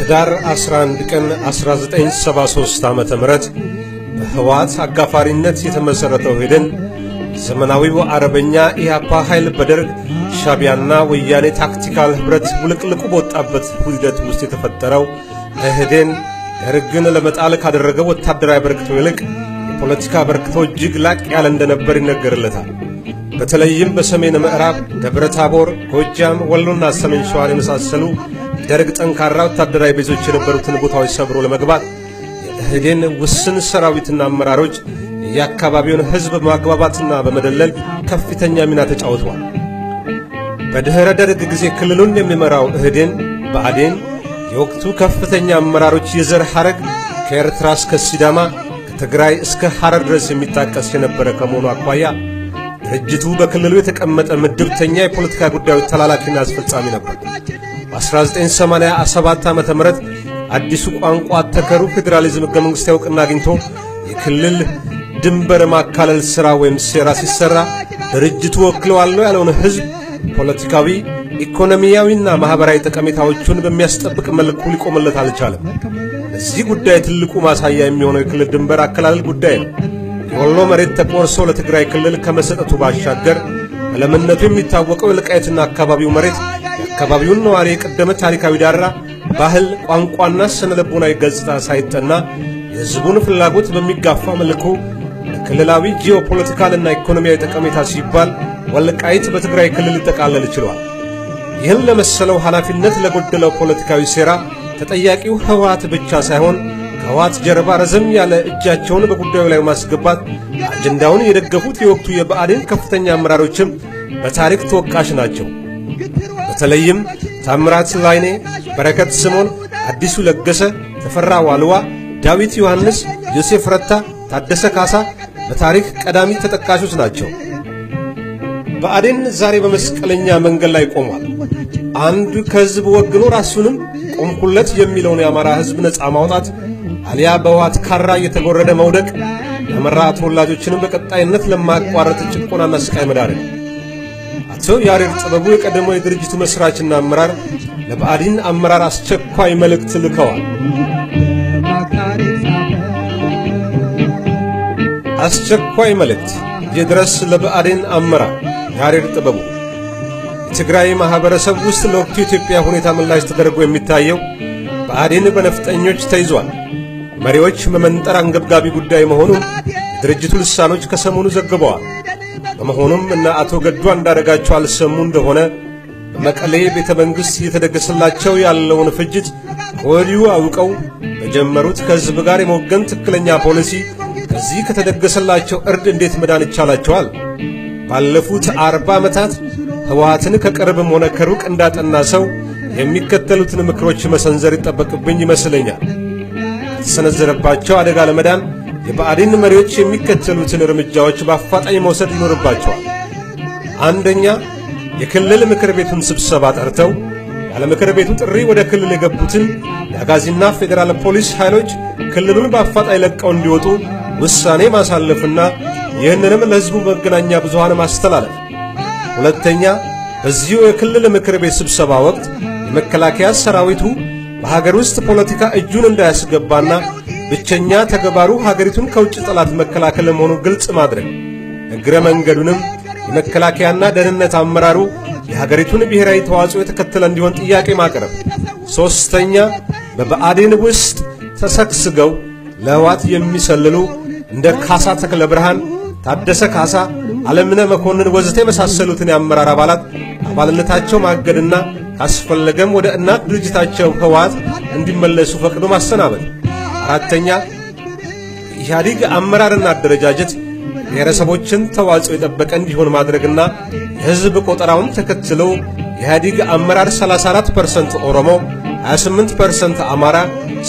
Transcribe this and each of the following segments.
ህዳር 11 ቀን 1973 ዓ.ም በህወሓት አጋፋሪነት የተመሠረተው ሄደን ዘመናዊው አረበኛ ኢህአፓ ኃይል በደርግ ሻቢያና ወያኔ ታክቲካል ኅብረት ውልቅልቁ በወጣበት ሂደት ውስጥ የተፈጠረው እህዴን ደርግን ለመጣል ካደረገው ወታደራዊ አበርክቶ ይልቅ የፖለቲካ አበርክቶ እጅግ ላቅ ያለ እንደነበር ይነገርለታል። በተለይም በሰሜን ምዕራብ ደብረ ታቦር፣ ጎጃም፣ ወሎና ሰሜን ሸዋን የመሳሰሉ የደርግ ጠንካራ ወታደራዊ ቤዞች የነበሩትን ቦታዎች ሰብሮ ለመግባት የእህዴን ውስን ሰራዊትና አመራሮች የአካባቢውን ሕዝብ በማግባባትና በመደለል ከፍተኛ ሚና ተጫውተዋል። በድኅረ ደርግ ጊዜ ክልሉን የሚመራው እህዴን ብአዴን የወቅቱ ከፍተኛ አመራሮች የዘር ሐረግ ከኤርትራ እስከ ሲዳማ ከትግራይ እስከ ሐረር ድረስ የሚጣቀስ የነበረ ከመሆኑ አኳያ ድርጅቱ በክልሉ የተቀመጠ ምድብተኛ የፖለቲካ ጉዳዮች ተላላኪና አስፈጻሚ ነበር። በ1987 ዓ ም አዲሱ ቋንቋ አተከሩ ፌዴራሊዝም ሕገ መንግሥታዊ እውቅና አግኝቶ የክልል ድንበር ማካለል ሥራ ወይም ሴራ ሲሠራ ድርጅቱ ወክለዋለሁ ያለውን ሕዝብ ፖለቲካዊ፣ ኢኮኖሚያዊና ማኅበራዊ ጠቀሜታዎቹን በሚያስጠብቅ መልኩ ሊቆምለት አልቻለም። ለዚህ ጉዳይ ትልቁ ማሳያ የሚሆነው የክልል ድንበር አከላለል ጉዳይ ነው። የወሎ መሬት ተቆርሶ ለትግራይ ክልል ከመሰጠቱ ባሻገር በለምነቱ የሚታወቀው የወልቃይትና አካባቢው መሬት የአካባቢውን ነዋሪ የቀደመ ታሪካዊ ዳራ፣ ባህል፣ ቋንቋና ስነ ልቦናዊ ገጽታ ሳይጠና የሕዝቡን ፍላጎት በሚጋፋ መልኩ ለክልላዊ ጂኦፖለቲካልና ኢኮኖሚያዊ ጠቀሜታ ሲባል ወልቃይት በትግራይ ክልል ሊጠቃለል ችሏል። ይህን ለመሰለው ኃላፊነት ለጎደለው ፖለቲካዊ ሴራ ተጠያቂው ህወሓት ብቻ ሳይሆን ከህወሓት ጀርባ ረዘም ያለ እጃቸውን በጉዳዩ ላይ ማስገባት አጀንዳውን የደገፉት የወቅቱ የብአዴን ከፍተኛ አመራሮችም በታሪክ ተወቃሽ ናቸው። በተለይም ታምራት ላይኔ፣ በረከት ስምዖን፣ አዲሱ ለገሰ፣ ተፈራ ዋልዋ፣ ዳዊት ዮሐንስ፣ ዮሴፍ ረታ፣ ታደሰ ካሳ በታሪክ ቀዳሚ ተጠቃሾች ናቸው። ብአዴን ዛሬ በመስቀለኛ መንገድ ላይ ቆሟል። አንድ ከህዝብ ወግኖ ራሱንም ቆምኩለት የሚለውን የአማራ ህዝብ ነፃ ማውጣት አሊያ በህወሓት ካራ እየተጎረደ መውደቅ የአማራ ተወላጆችንም በቀጣይነት ለማቋረጥ ጭቆናና ስቃይ መዳረግ። አቶ ያሬድ ጥበቡ የቀደመው የድርጅቱ መስራችና አመራር ለብአዴን አመራር አስቸኳይ መልእክት ልከዋል። አስቸኳይ መልእክት ይድረስ ለብአዴን አመራር ያሬድ ጥበቡ የትግራይ ማኅበረሰብ ውስጥ ለወቅቱ የኢትዮጵያ ሁኔታ ምላሽ ተደርጎ የሚታየው ብአዴን በነፍጠኞች ተይዟል። መሪዎች መመንጠር አንገብጋቢ ጉዳይ መሆኑን የድርጅቱ ልሳኖች ከሰሞኑ ዘግበዋል። በመሆኑም እነ አቶ ገዱ አንዳረጋቸው አልሰሙ እንደሆነ በመቀሌ ቤተ መንግሥት እየተደገሰላቸው ያለውን ፍጅት ከወዲሁ አውቀው በጀመሩት ከሕዝብ ጋር የመወገን ትክክለኛ ፖሊሲ ከዚህ ከተደገሰላቸው እርድ እንዴት መዳን ይቻላቸዋል? ባለፉት አርባ ዓመታት ህወሓትን ከቅርብም ሆነ ከሩቅ እንዳጠና ሰው የሚከተሉትን ምክሮች መሰንዘር ይጠበቅብኝ ይመስለኛል። ከተሰነዘረባቸው አደጋ ለመዳን የብአዴን መሪዎች የሚከተሉትን እርምጃዎች በአፋጣኝ መውሰድ ይኖርባቸዋል። አንደኛ፣ የክልል ምክር ቤቱን ስብሰባ ጠርተው ያለ ምክር ቤቱ ጥሪ ወደ ክልል የገቡትን የአጋዚና ፌዴራል ፖሊስ ኃይሎች ክልሉን በአፋጣኝ ለቀው እንዲወጡ ውሳኔ ማሳለፍና ይህንንም ለሕዝቡ መገናኛ ብዙሃን ማስተላለፍ። ሁለተኛ፣ በዚሁ የክልል ምክር ቤት ስብሰባ ወቅት የመከላከያ ሰራዊቱ በሀገር ውስጥ ፖለቲካ እጁን እንዳያስገባና ብቸኛ ተግባሩ ሀገሪቱን ከውጭ ጠላት መከላከል መሆኑ ግልጽ ማድረግ፣ እግረ መንገዱንም የመከላከያና ደህንነት አመራሩ የሀገሪቱን ብሔራዊ ተዋጽኦ የተከተለ እንዲሆን ጥያቄ ማቅረብ። ሦስተኛ በብአዴን ውስጥ ተሰግስገው ለህወሓት የሚሰልሉ እንደ ካሳ ተክለ ብርሃን፣ ታደሰ ካሳ፣ አለምነ መኮንን ወዘተ የመሳሰሉትን የአመራር አባላት አባልነታቸው ማገድና ካስፈለገም ወደ እናት ድርጅታቸው ህወሓት እንዲመለሱ ፈቅዶ ማሰናበት። አራተኛ ኢህአዲግ አመራርና አደረጃጀት ብሔረሰቦችን ተዋጽኦ የጠበቀ እንዲሆን ማድረግና የህዝብ ቆጠራውን ተከትሎ የኢህአዲግ አመራር 34% ኦሮሞ፣ 28% አማራ፣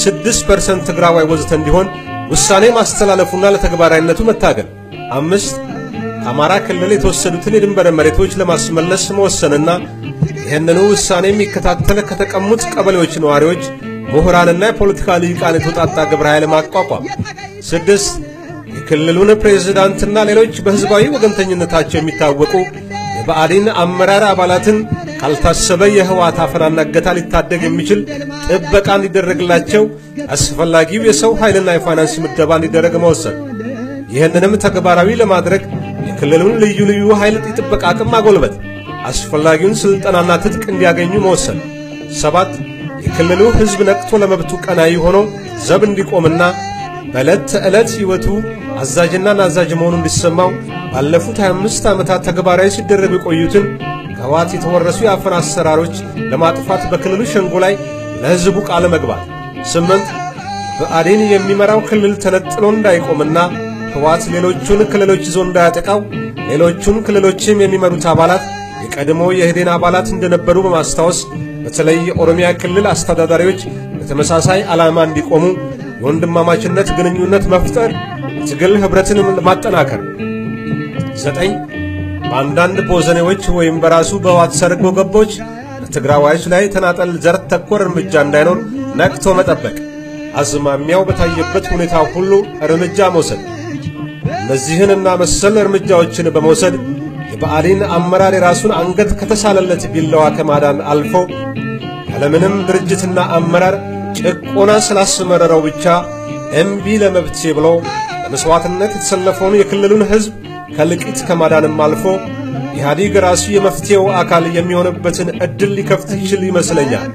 6% ትግራዋይ ወዘተ እንዲሆን ውሳኔ ማስተላለፉና ለተግባራዊነቱ መታገል። አምስት ከአማራ ክልል የተወሰዱትን የድንበር መሬቶች ለማስመለስ መወሰንና ይህንኑ ውሳኔ የሚከታተል ከተቀሙት ቀበሌዎች ነዋሪዎች፣ ምሁራንና የፖለቲካ ልሂቃን የተውጣጣ ግብረ ኃይል ማቋቋም። ስድስት የክልሉን ፕሬዝዳንትና ሌሎች በሕዝባዊ ወገንተኝነታቸው የሚታወቁ የብአዴን አመራር አባላትን ካልታሰበ የህወሓት አፈናና እገታ ሊታደግ የሚችል ጥበቃ እንዲደረግላቸው አስፈላጊው የሰው ኃይልና የፋይናንስ ምደባ እንዲደረግ መወሰን። ይህንንም ተግባራዊ ለማድረግ የክልሉን ልዩ ልዩ ኃይል የጥበቃ አቅም ማጎልበት፣ አስፈላጊውን ሥልጠናና ትጥቅ እንዲያገኙ መወሰን። ሰባት የክልሉ ሕዝብ ነቅቶ ለመብቱ ቀናይ ሆኖ ዘብ እንዲቆምና በዕለት ተዕለት ሕይወቱ አዛዥና ናዛዥ መሆኑ እንዲሰማው ባለፉት 25 ዓመታት ተግባራዊ ሲደረጉ የቆዩትን ከህወሓት የተወረሱ የአፈና አሰራሮች ለማጥፋት በክልሉ ሸንጎ ላይ ለሕዝቡ ቃለ መግባት። ስምንት ብአዴን የሚመራው ክልል ተነጥሎ እንዳይቆምና ህወሓት ሌሎቹን ክልሎች ይዞ እንዳያጠቃው ሌሎቹን ክልሎችም የሚመሩት አባላት የቀድሞ የኢህዴን አባላት እንደነበሩ በማስታወስ በተለይ የኦሮሚያ ክልል አስተዳዳሪዎች በተመሳሳይ ዓላማ እንዲቆሙ የወንድማማችነት ግንኙነት መፍጠር፣ ትግል ኅብረትን ማጠናከር። ዘጠኝ በአንዳንድ ቦዘኔዎች ወይም በራሱ በህወሓት ሰርጎ ገቦች በትግራዋዮች ላይ ተናጠል ዘር ተኮር እርምጃ እንዳይኖር ነቅቶ መጠበቅ፣ አዝማሚያው በታየበት ሁኔታ ሁሉ እርምጃ መውሰድ። እነዚህንና መሰል እርምጃዎችን በመውሰድ የብአዴን አመራር የራሱን አንገት ከተሳለለት ቢላዋ ከማዳን አልፎ ያለምንም ድርጅትና አመራር ጭቆና ስላስመረረው ብቻ እምቢ ለመብቴ ብሎ ለመሥዋዕትነት የተሰለፈውን የክልሉን ሕዝብ ከልቂት ከማዳንም አልፎ ኢህአዲግ ራሱ የመፍትሔው አካል የሚሆንበትን ዕድል ሊከፍት ይችል ይመስለኛል።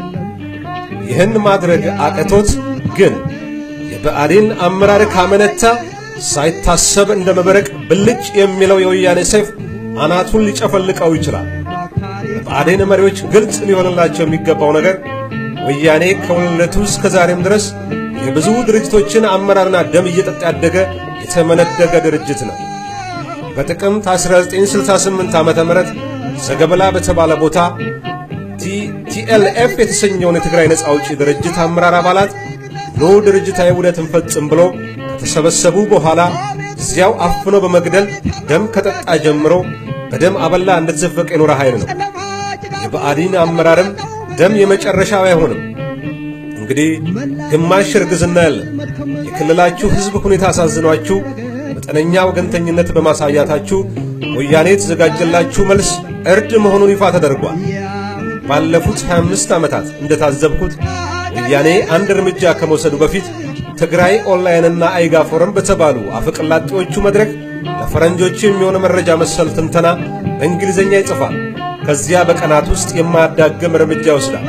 ይህን ማድረግ አቅቶት ግን የብአዴን አመራር ካመነታ ሳይታሰብ እንደ መብረቅ ብልጭ የሚለው የወያኔ ሰይፍ አናቱን ሊጨፈልቀው ይችላል። ለብአዴን መሪዎች ግልጽ ሊሆንላቸው የሚገባው ነገር ወያኔ ከውልደቱ እስከ ዛሬም ድረስ የብዙ ድርጅቶችን አመራርና ደም እየጠጣ ያደገ የተመነደገ ድርጅት ነው። በጥቅምት 1968 ዓመተ ምህረት ዘገበላ በተባለ ቦታ ቲኤልኤፍ የተሰኘውን የትግራይ ነጻ አውጪ ድርጅት አመራር አባላት ኖ ድርጅታዊ ውህደትን ፈጽም ብሎ ከተሰበሰቡ በኋላ እዚያው አፍኖ በመግደል ደም ከጠጣ ጀምሮ በደም አበላ እንደተዘፈቀ የኖረ ኃይል ነው። የብአዴን አመራርም ደም የመጨረሻው አይሆንም። እንግዲህ ግማሽ እርግዝና ያለ የክልላችሁ ሕዝብ ሁኔታ አሳዝኗችሁ መጠነኛ ወገንተኝነት በማሳያታችሁ ወያኔ የተዘጋጀላችሁ መልስ እርድ መሆኑን ይፋ ተደርጓል። ባለፉት 25 ዓመታት እንደታዘብኩት ወያኔ አንድ እርምጃ ከመውሰዱ በፊት ትግራይ ኦንላይንና አይጋ ፎረም በተባሉ አፈቀላጤዎቹ መድረክ ለፈረንጆቹ የሚሆነ መረጃ መሰል ትንተና በእንግሊዝኛ ይጽፋል። ከዚያ በቀናት ውስጥ የማያዳግም እርምጃ ይወስዳል።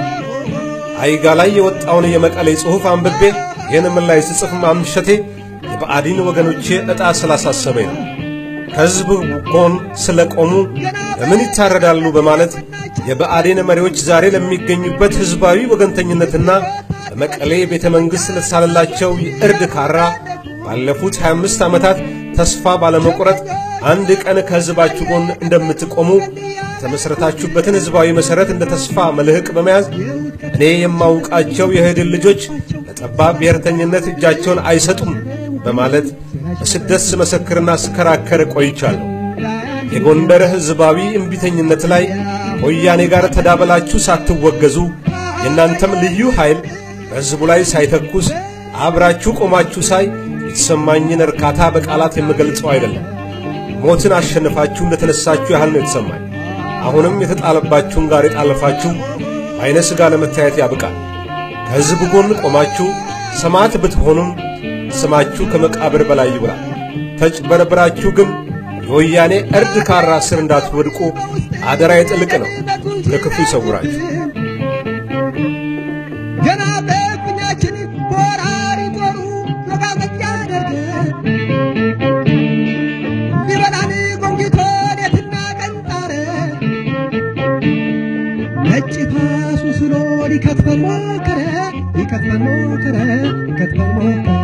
አይጋ ላይ የወጣውን የመቀሌ ጽሑፍ አንብቤ ይህን ምን ላይ ስጽፍ ማምሸቴ የብአዴን ወገኖቼ ዕጣ ስላሳሰበኝ ነው። ከሕዝብ ጎን ስለ ቆሙ ለምን ይታረዳሉ በማለት የብአዴን መሪዎች ዛሬ ለሚገኙበት ሕዝባዊ ወገንተኝነትና በመቀሌ ቤተ መንግሥት ለተሳለላቸው የእርድ ካራ ባለፉት 25 ዓመታት ተስፋ ባለመቁረጥ አንድ ቀን ከሕዝባችሁ ጎን እንደምትቆሙ የተመሠረታችሁበትን ሕዝባዊ መሠረት እንደ ተስፋ መልህቅ በመያዝ እኔ የማውቃቸው የህድን ልጆች ለጠባብ ብሔርተኝነት እጃቸውን አይሰጡም በማለት በስደት ስመሰክርና ስከራከር ቆይቻለሁ። የጎንደር ሕዝባዊ እምቢተኝነት ላይ ከወያኔ ጋር ተዳበላችሁ ሳትወገዙ የእናንተም ልዩ ኃይል በሕዝቡ ላይ ሳይተኩስ አብራችሁ ቆማችሁ ሳይ የተሰማኝን እርካታ በቃላት የምገልጸው አይደለም። ሞትን አሸንፋችሁ እንደተነሳችሁ ያህል ነው የተሰማኝ። አሁንም የተጣለባችሁን ጋር የጣለፋችሁ በዐይነ ሥጋ ለመታየት ያብቃል። ከሕዝብ ጎን ቆማችሁ ሰማዕት ብትሆኑም ስማችሁ ከመቃብር በላይ ይብላል። ተጭበርብራችሁ ግን የወያኔ እርድ ካራ ስር እንዳትወድቁ አደራ የጥልቅ ነው። ከክፉ ይሰውራችሁ። ገና በእፍኛችን ወራሪ ጦሩ መጋመጃ ያደርግ ሊበላን ጎንጊቶ ሌትና ቀን ጣረ ነጭ ፋሱ ስሎ ሊከትፈን ሞከረ ሊከትፈን ሞከረ ሊከትፈን ሞከረ